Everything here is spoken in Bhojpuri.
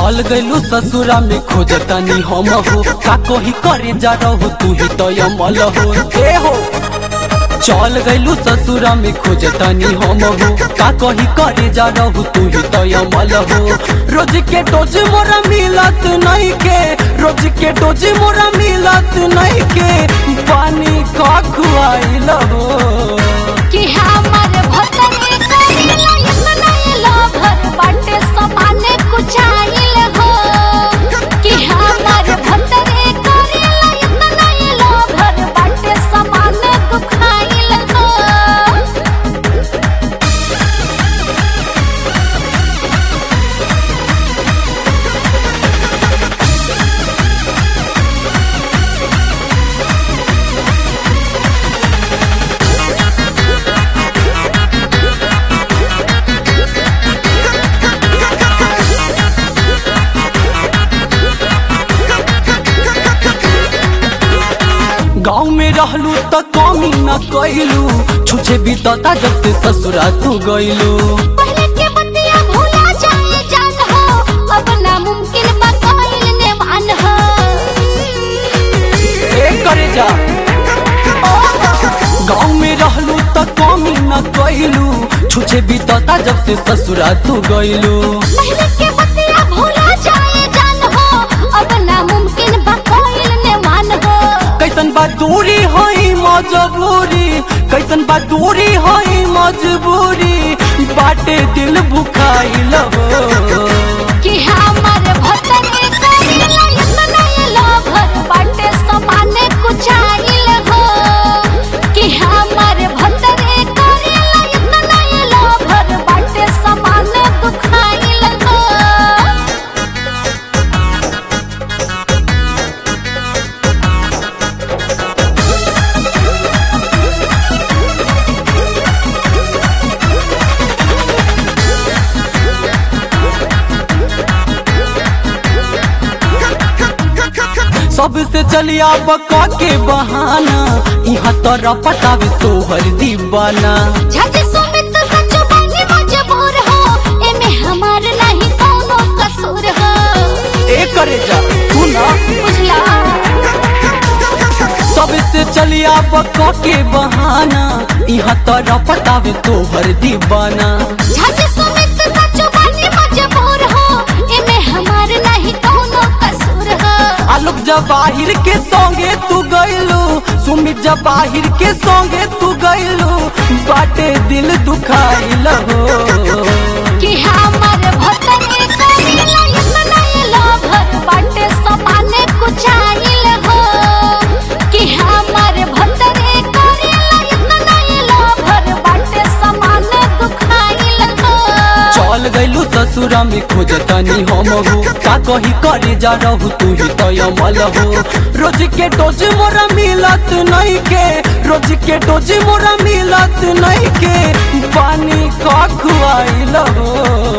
चल गइलू ससुरा में खोजतनी हम हो का कही करे जा रहो तू ही तो अमल हो ए हो चल गइलू ससुरा में खोजतनी हम हो का कही करे जा रहो तू ही तो अमल हो रोज के डोज मोरा मिलत नहीं के रोज के डोज मोरा मिलत नहीं के पानी का खुआइल हो कि हमर भतरे करेला इतना लोभर बाटे समाने कुचाइल हो कि हमर भतरे करेला इतना लोभर बाटे समाने दुखाइल हो गाँव में रहलू त कमी न कैलू छुछे बीतता जब से ससुरा तू गइलू पहले के बतिया भूला जाए जान हो अब नामुमकिन बा कइल नेवान हो ए करे जा गाँव में रहलू त कमी न कैलू छुछे बीतता जब से ससुरा तू गइलू पहले के बतिया भूला जाए जान हो अब नामुमकिन बा कइल नेवान हो कैसन बा दूरी हई मजबूरी कैसन बा दूरी हई मजबूरी बाटे दिल भुखाइल हो कि हमर भतरे करेला इतना लोभर बाटे समाने कुचाइल हो कि हमर भतरे करेला इतना लोभर बाटे समाने दुखाइल हो सबसे चलिया बका के बहाना यहाँ तोरा पटावे तोहर दीवाना झट सुमित सच बनी मजबूर हो एमे हमार नहीं कोनो कसूर हो ए करे जा तू ना बुझला सबसे चलिया बका के बहाना यहाँ तोरा पटावे तोहर दीवाना झट सुमित सच बनी मजबूर हो एमे हमार नहीं कोनो कसूर हो आलोक जवाहिर के संगे तू गइलू सुमित जवाहिर के संगे तू गइलू बाटे दिल दुखाइल हो कि हमर भतरे करेला इतना लोभर बाटे समाने कुचाइल हो कि हमर भतरे करेला इतना लोभर बाटे समाने दुखाइल हो चल गइलू ससुरा में खोजतनी हम हो का कही करे जा रहू तू ही तो अमल हो रोज के डोज मोरा मिलत नहीं के रोज के डोज मोरा मिलत नहीं के पानी का खुआइल हो